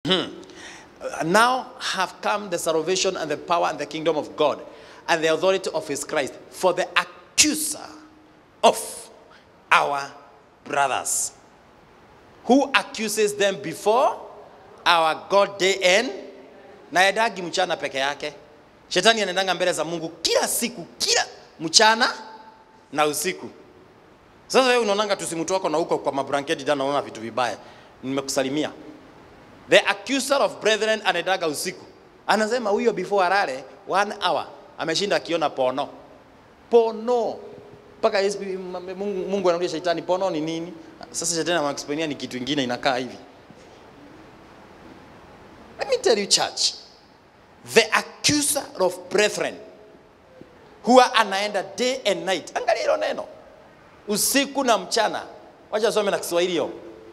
now have come the salvation and the power and the kingdom of God and the authority of his Christ for the accuser of our brothers who accuses them before our God day and na yadagi mchana peke yake shetani anaendanga mbele za mungu kila siku kila mchana na usiku sasa wewe unaonanga tusimutu wako na huko kwa mablanketi jana unaona vitu vibaya nimekusalimia the accuser of brethren anaendaga usiku anasema huyo before alale one hour ameshinda akiona pono pono mpaka Yesu- mungu, mungu anaambia shetani pono ni nini sasa shetani anaexplainia ni kitu ingine inakaa hivi let me tell you church the accuser of brethren huwa anaenda day and night angalia hilo neno usiku na mchana wacha some na kiswahili hiyo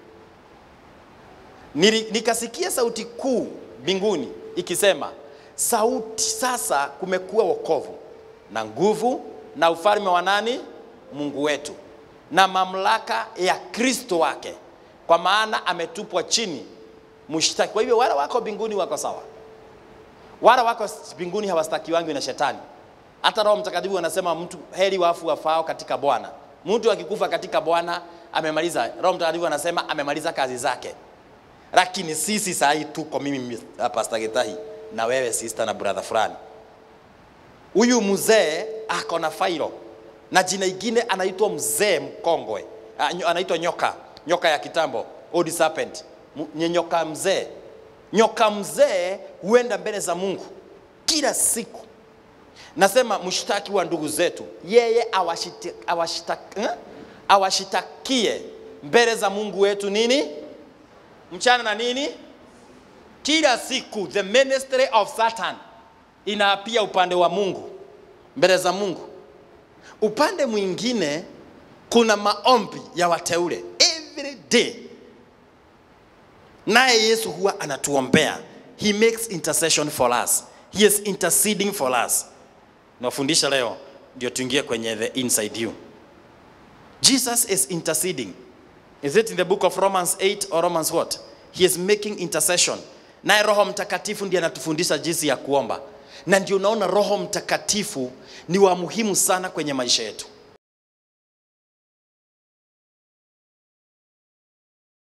Nili- nikasikia sauti kuu mbinguni ikisema sauti sasa kumekuwa wokovu na nguvu na ufalme wa nani mungu wetu na mamlaka ya kristo wake kwa maana ametupwa chini mshtaki kwa hivyo wale wako mbinguni wako sawa wale wako mbinguni hawastakiwangi na shetani hata roho mtakatifu anasema mtu heri wafu wafao katika bwana mtu akikufa katika bwana amemaliza roho mtakatifu anasema amemaliza kazi zake lakini sisi saa hii tuko mimi uh, Pastor Gitahi na wewe sister na brother fulani. Huyu mzee ako na failo na jina ingine anaitwa mzee mkongwe, Ah, nyo- anaitwa nyoka, nyoka ya kitambo, old serpent, M- nye nyoka mzee. Nyoka mzee huenda mbele za Mungu kila siku. Nasema mshtaki wa ndugu zetu, yeye awashiti- awashita- eh? awashitakie mbele za Mungu wetu nini? mchana na nini kila siku the ministry of satan inaapia upande wa mungu mbele za mungu upande mwingine kuna maombi ya wateule every day naye yesu huwa anatuombea he makes intercession for us he is interceding for us nawafundisha leo ndio tuingie kwenye the inside you jesus is interceding Is it in the book of Romans 8 or Romans what? He is making intercession. Naye Roho Mtakatifu ndiye anatufundisha jinsi ya kuomba, na ndio unaona Roho Mtakatifu ni wa muhimu sana kwenye maisha yetu.